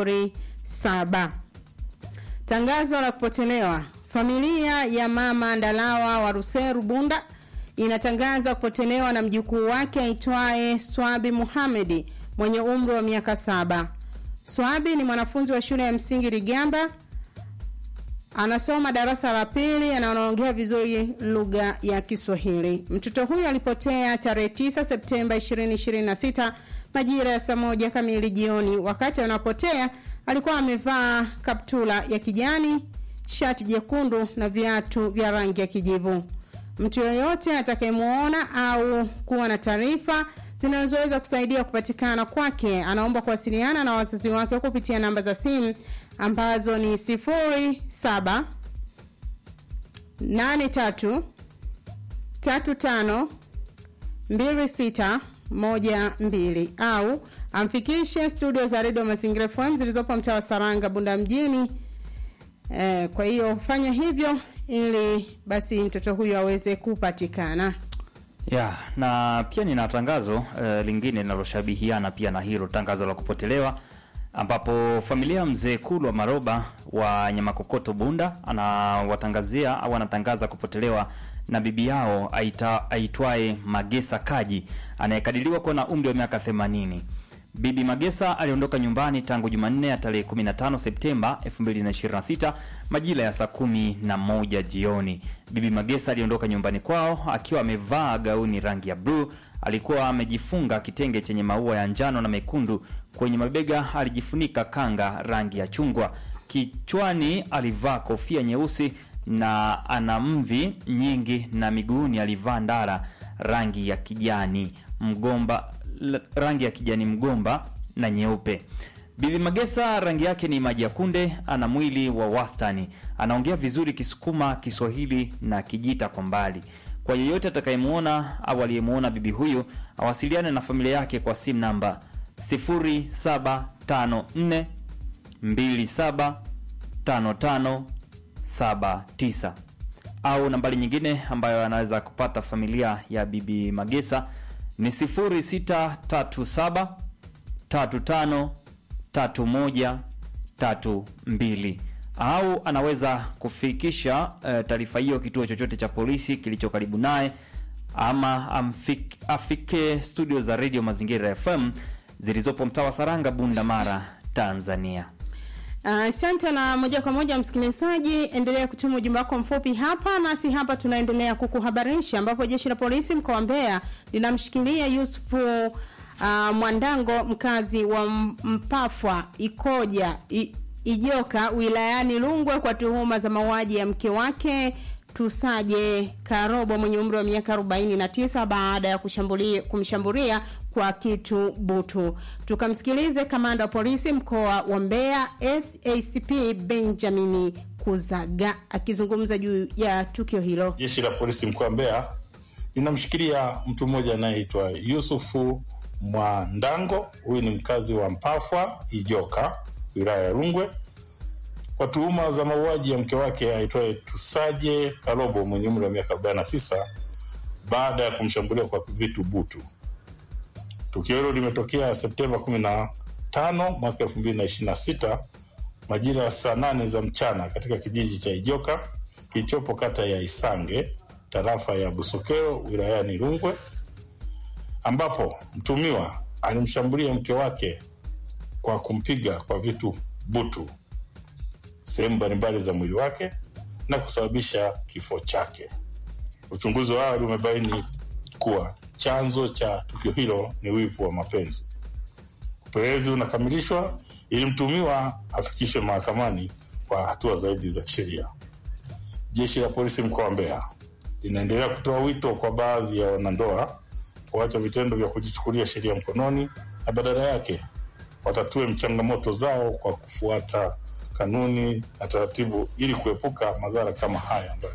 07. Tangazo la kupotelewa. Familia ya mama Ndalawa wa Ruseru Bunda inatangaza kupotelewa na mjukuu wake aitwaye Swabi Muhamedi mwenye umri wa miaka saba. Swabi ni mwanafunzi wa shule ya msingi Rigamba, anasoma darasa la pili na anaongea vizuri lugha ya Kiswahili. Mtoto huyu alipotea tarehe 9 Septemba 2026 majira ya saa moja kamili jioni. Wakati anapotea alikuwa amevaa kaptula ya kijani, shati jekundu na viatu vya rangi ya kijivu. Mtu yoyote atakayemwona au kuwa na taarifa zinazoweza kusaidia kupatikana kwake anaomba kuwasiliana na wazazi wake kupitia namba za simu ambazo ni 07 83 35 26 12 au amfikishe studio za redio Mazingira FM zilizopo mtaa wa Saranga Bunda mjini. Eh, kwa hiyo fanya hivyo ili basi mtoto huyo aweze kupatikana. ya na pia nina tangazo uh, lingine linaloshabihiana pia na hilo tangazo la kupotelewa ambapo familia ya mzee Kulwa Maroba wa Nyamakokoto Bunda anawatangazia au anatangaza kupotelewa na bibi yao aita, aitwaye Magesa Kaji anayekadiriwa kuwa na umri wa miaka 80. Bibi Magesa aliondoka nyumbani tangu Jumanne ya tarehe 15 Septemba 2026 majira ya saa kumi na moja jioni. Bibi Magesa aliondoka nyumbani kwao akiwa amevaa gauni rangi ya bluu. Alikuwa amejifunga kitenge chenye maua ya njano na mekundu. Kwenye mabega alijifunika kanga rangi ya chungwa. Kichwani alivaa kofia nyeusi na ana mvi nyingi, na miguuni alivaa ndara rangi ya kijani mgomba l- rangi ya kijani mgomba na nyeupe. Bibi Magesa rangi yake ni maji ya kunde, ana mwili wa wastani, anaongea vizuri Kisukuma, Kiswahili na Kijita kwa mbali. Kwa yeyote atakayemwona au aliyemwona bibi huyu awasiliane na familia yake kwa simu namba 0754 275579 au nambari nyingine ambayo anaweza kupata familia ya bibi Magesa ni 0637 35 31 32 au anaweza kufikisha uh, taarifa hiyo kituo chochote cha polisi kilicho karibu naye ama amfik, afike studio za redio Mazingira FM zilizopo mtaa wa Saranga, Bunda, Mara, Tanzania. Asante uh, na moja kwa moja msikilizaji, endelea kutuma ujumbe wako mfupi hapa nasi hapa tunaendelea kukuhabarisha, ambapo jeshi la polisi mkoa wa Mbeya linamshikilia Yusufu uh, Mwandango mkazi wa Mpafwa Ikoja I, Ijoka wilayani Rungwe kwa tuhuma za mauaji ya mke wake Tusaje Karobo mwenye umri wa miaka 49 baada ya kushambulia kumshambulia kwa kitu butu. Tukamsikilize kamanda wa polisi mkoa wa Mbeya SACP Benjamin Kuzaga akizungumza juu ya tukio hilo. Jeshi la polisi mkoa wa Mbeya linamshikilia mtu mmoja anayeitwa Yusufu Mwandango. Huyu ni mkazi wa Mpafwa Ijoka, wilaya ya Rungwe kwa tuhuma za mauaji ya mke wake aitwaye Tusaje Karobo mwenye umri wa miaka 49 baada ya kumshambulia kwa vitu butu. Tukio hilo limetokea Septemba 15 mwaka 2026 majira ya saa nane za mchana katika kijiji cha Ijoka kilichopo kata ya Isange tarafa ya Busokero wilayani Rungwe, ambapo mtumiwa alimshambulia mke wake kwa kumpiga kwa vitu butu sehemu mbalimbali za mwili wake na kusababisha kifo chake. Uchunguzi wa awali umebaini kuwa chanzo cha tukio hilo ni wivu wa mapenzi. Upelelezi unakamilishwa ili mtumiwa afikishwe mahakamani kwa hatua zaidi za kisheria. Jeshi la polisi mkoa wa Mbeya linaendelea kutoa wito kwa baadhi ya wanandoa kuacha vitendo vya kujichukulia sheria mkononi na badala yake watatue changamoto zao kwa kufuata kanuni na taratibu ili kuepuka madhara kama haya ambayo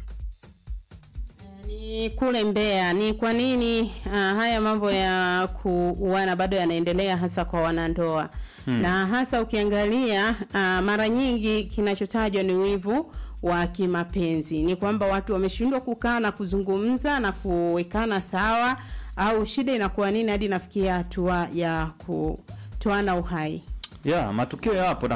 ni kule Mbeya. Ni kwa nini uh, haya mambo ya kuuana bado yanaendelea hasa kwa wanandoa hmm. na hasa ukiangalia uh, mara nyingi kinachotajwa ni wivu wa kimapenzi. Ni kwamba watu wameshindwa kukaa na kuzungumza na kuwekana sawa, au shida inakuwa nini hadi nafikia hatua ya kutoana uhai? ya matukio yapo na